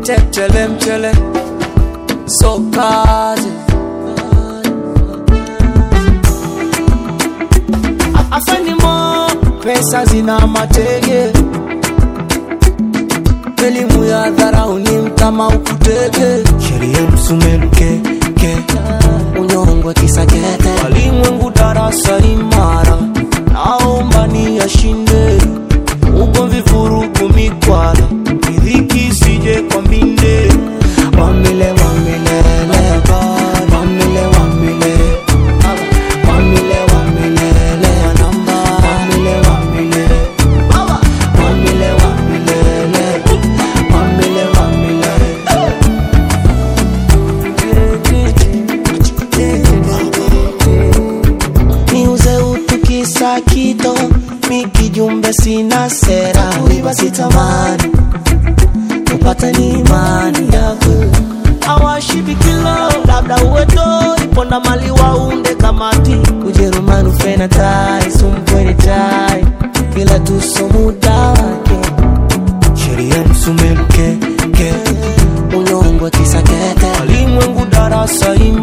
tetele mchele sokazi afenimo pesa zina matege elimu ya dharau ni mtama ukutege sheria msumeluke ke unyongwe kisakete walimwengu darasa imara naomba ni yashinde ugomvi vurugu mikwala idhiki sije kwa mbinde wamile wamilele wamile wamile wamile wamilele namba wamile wamile wamile wamilele wamile wamile niuze utu kisa kito mikijumbe sina sera wiba sitamani upate ni imani yako awashibikilo labda uweto iponda mali waunde kamati ujerumani ufena tai sumpweni tai kila tuso muda wake sheria msumeluke ke unyongwe kisakete walimwengu darasa ima